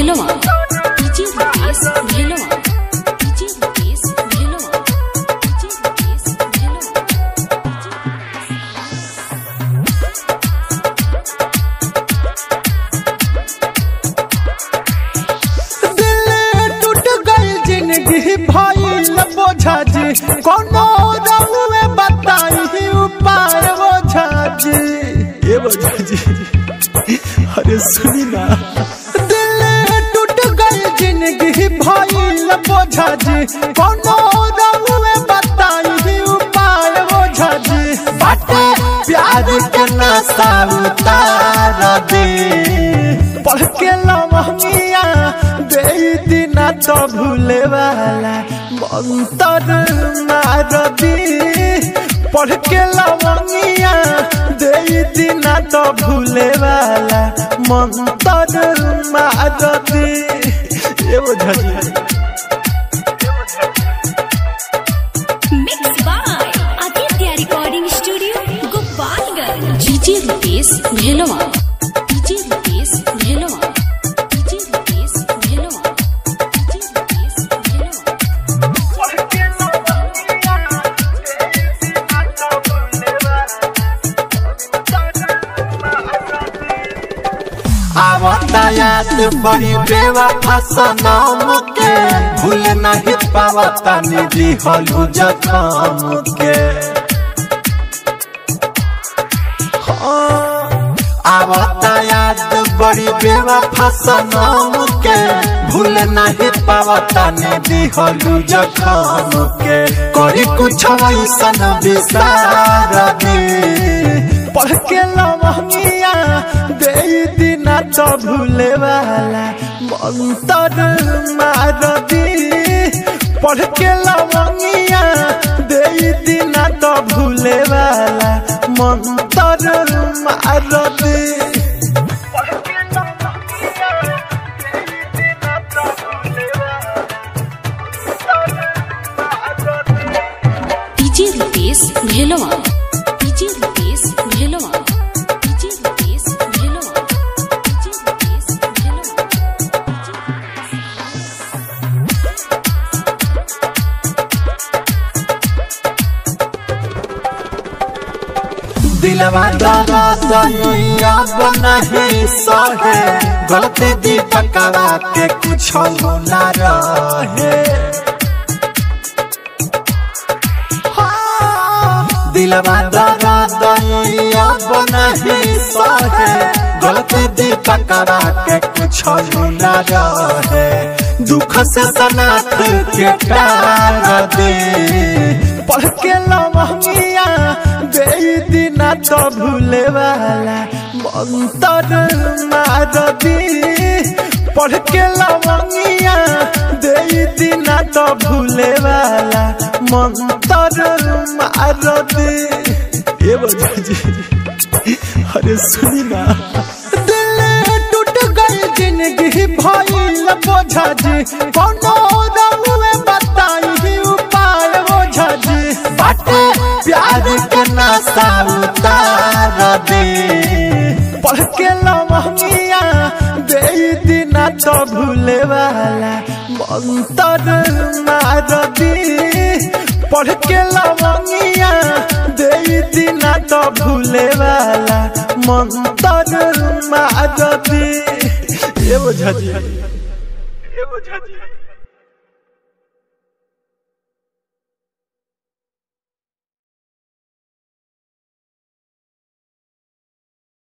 भेलवा DJ Rupesh Bhelwa DJ Rupesh Bhelwa DJ Rupesh Bhelwa दिल टूट गई जिंदगी भइल बोझा जी कोनो रहुए बताई उपाय बोझा जी ये बोझा जी अरे सुनी ना दिल टूट गई जिंदगी भइल बोझा जी कोनो रहुए बताई उपाय बोझा जी बाटे प्यार के नशा उतार दे पढ़ के लमहिया दे दिना तो भूले वाला मंतर मार दी पढ़ के लमहिया दे दिना तो भूले वाला मंतर मार दी ये बोझा जी mix by Aditya recording studio Gopalganj DJ Rupesh Bhelwa DJ Rupesh Bhelwa DJ Rupesh Bhelwa DJ Rupesh Bhelwa आवता याद बड़ी बेवफा सनम के भूल नहीं पावता निधि हलू जखम के हाँ, आवता याद बड़ी बेवफा सनम के भूल नहीं पावता निधि हलू जखम के करी कुछ ऐसन विसार दे पढ़ के लमहिया दे दिना तो भूले वाला मंतर मार दी पढ़ के लमहिया दे दिना तो भूले वाला मंतर मार दी DJ Rupesh Bhelwa DJ Rupesh Bhelwa DJ Rupesh Bhelwa DJ Rupesh Bhelwa दिलवा दादा दनिया बनही सहे गलती दीपकवा के कुछ ना रहे हाँ, दिलवा दादा दनिया बनही सहे गलती दीपकवा के कुछ ना रहे दुख से सनात के प्यार दे पढ़ के लमहिया दे दिना तो भूले वाला मंतर मार दी पढ़ के लमहिया दे दिना तो भूले वाला मंतर मार दी ये बोझा जी अरे सुनी ना दिल टूट गई जिंदगी भइल बोझा जी कोनो रहुए बताई उपाय बोझा जी बाटे प्यार के नशा उतार दे पढ़ के लमहिया दे दिना तो भूले वाला मंतर मार दी पढ़ के लमहिया दे दिना तो भूले वाला मंतर मार दी ये बोझा जी ये बोझा जी